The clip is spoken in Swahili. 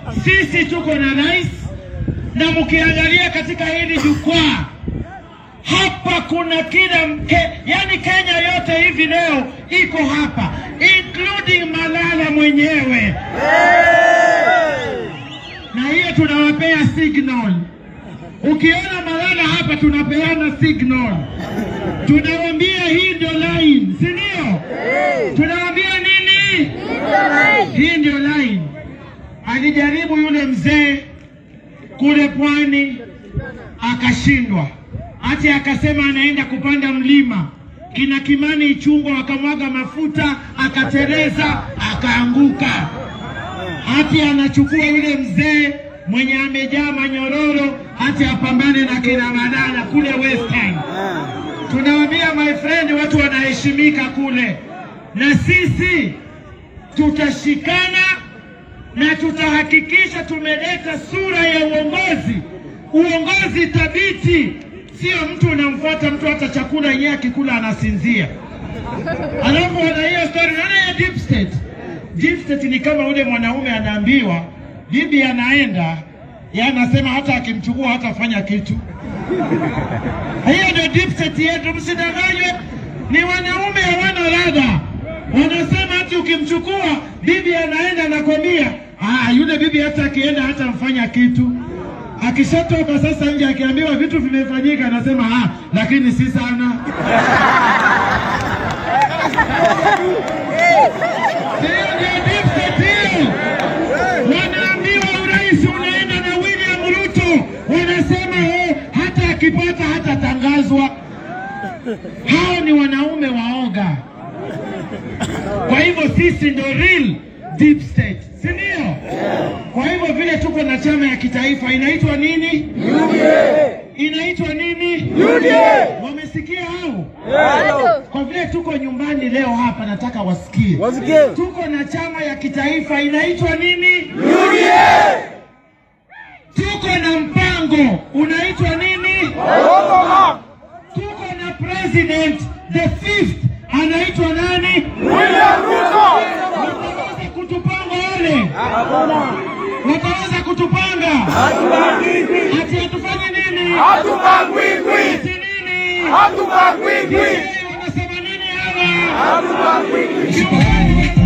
sisi tuko na rais, na mkiangalia katika hili jukwaa hapa kuna kila mke, yani Kenya yote hivi leo iko hapa including Malala mwenyewe, na hiyo tunawapea signal. Ukiona Malala hapa, tunapeana signal, tunawambia hii ndio line, si ndio? Tunawambia nini? Hii ndio line. Alijaribu yule mzee kule pwani akashindwa, hati akasema anaenda kupanda mlima. Kina Kimani Ichung'wa wakamwaga mafuta, akatereza, akaanguka. Hati anachukua yule mzee mwenye amejaa manyororo, hati apambane na kina Malala kule Western. Tunawambia my friend, watu wanaheshimika kule, na sisi tutashikana na tutahakikisha tumeleta sura ya uongozi, uongozi thabiti, sio mtu unamfuata mtu hata chakula yenyewe akikula anasinzia. Alafu wana hiyo story, naona ya deep state. Deep state ni kama ule mwanaume anaambiwa bibi anaenda, yeye anasema hata akimchukua hatafanya kitu. Hiyo ndio deep state yetu, msidanganywe. Ni wanaume hawana ladha, wanasema hati ukimchukua bibi anaenda, nakwambia ah, yule bibi hata akienda hata mfanya kitu. Akishatoka sasa nje, akiambiwa vitu vimefanyika, anasema ah, lakini si sana. Hiyo ndio deep state hiyo. Wanaambiwa urais unaenda na William Ruto, wanasema oh, hata akipata hatatangazwa. Hao ni wanaume waoga. Kwa hivyo sisi ndo real deep state, si ndio? Kwa hivyo vile tuko na chama ya kitaifa inaitwa nini? Inaitwa nini? Wamesikia hao? Kwa vile tuko nyumbani leo hapa, nataka wasikie. Wasikie. Tuko na chama ya kitaifa inaitwa nini? Tuko na mpango unaitwa nini? Tuko na president the fifth anaitwa nani? Wataweza kutupanga wale? Wataweza kutupanga? Ati hatufanye nini? Ati nini? Wanasema nini hawa? Viongozi